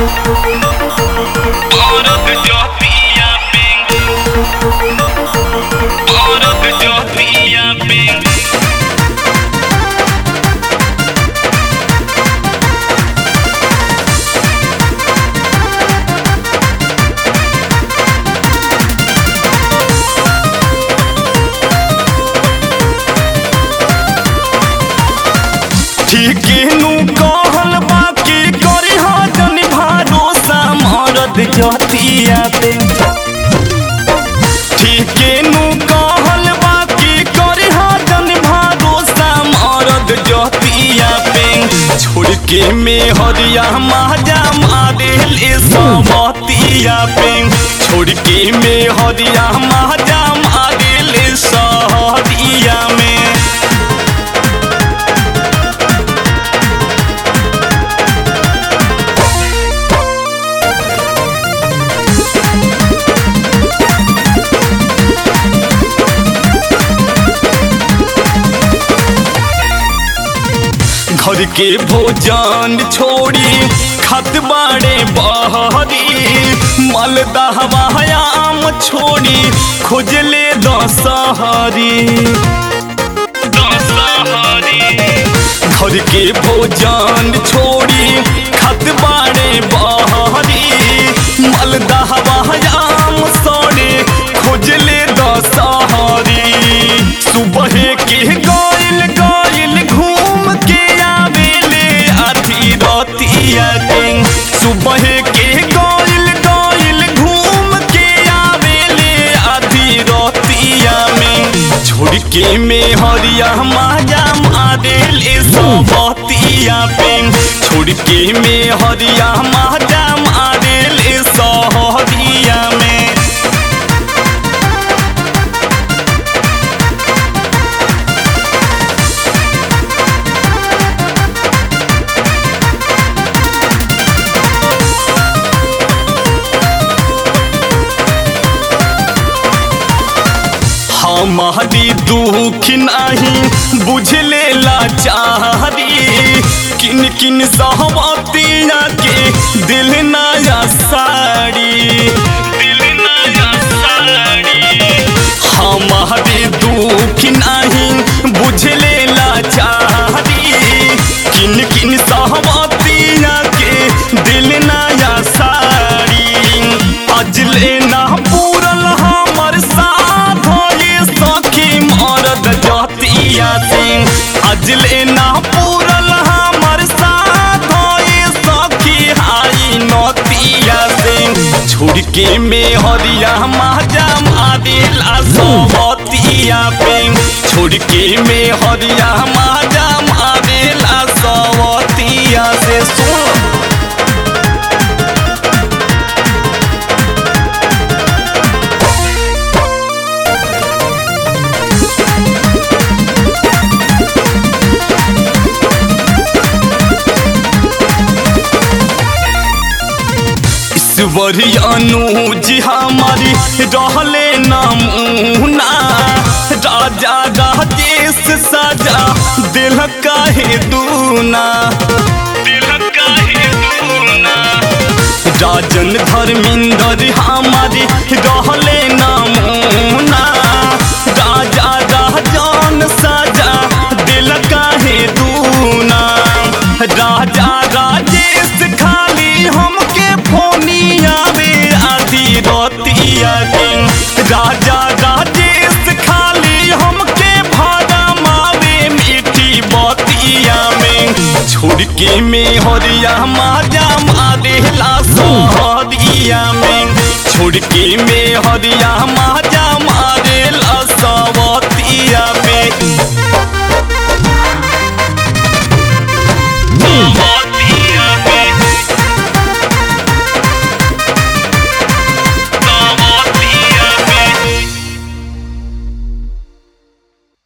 औरत जो पिया पिंग औरत जो पिया पिंग ठीकेनु कहल बाकी करी हो जन भरोसा मरद जतिया पे ठीकेनु कहल बाकी करी हो जन भरोसा मरद जतिया पे छोड़ के में हरिया माजा मारे ले सबतिया पे छोड़ के में हरिया माजा मारे ले सहरिया में घर के भोजन छोड़ी खत बाड़े बहरी मलदहवायाम छोड़ी खोजले दशहरी घर के भोजन छोड़ी खत बाड़े बहरी मलदहवायाम सड़े खोजले दशहरी सुबह के गइल गइल घूम के आवेले आधी रतिया के सुबह के गइल गइल घूम के आवेले आधी रतिया में छोड़ के में हरिया माजा मारेले सबतिया पे छोड़ के में हरिया माजा मारेले सहरिया में हमारी दुख नहीं बुझले लाचारी किन किन सहमतिया के दिल नया साड़ी दिल नया साड़ी हमारी दुख नहीं बुझले लाचारी किन किन सहमतिया के दिल नया साड़ी अजले ना पूरल हमर साथ ये सखी मरद जतिया सिंह अजले ना पूरल हमर साथ ये सखी हाई नतिया सिंह छोड़ के में हरिया माजा मारेला सबतिया पे छोड़ के में हरिया माजा मारेला सबतिया से सुन ईश्वर अनुज हमारी रहले नमूना राजा राजेश सजा दिल काहे दूना दिल काहे दूना राजन धर्मेंद्र हमारी रहले नमूना राजा राजन सजा दिल काहे दूना राजा राजेश खाली हमके फोनिया रे आधी रतिया के राजा राजेश खाली हमके भाड़ा मारे मीठी बतिया में छोड़ के में हरिया माजा मारे ला सहरिया में छोड़ के में हरिया माजा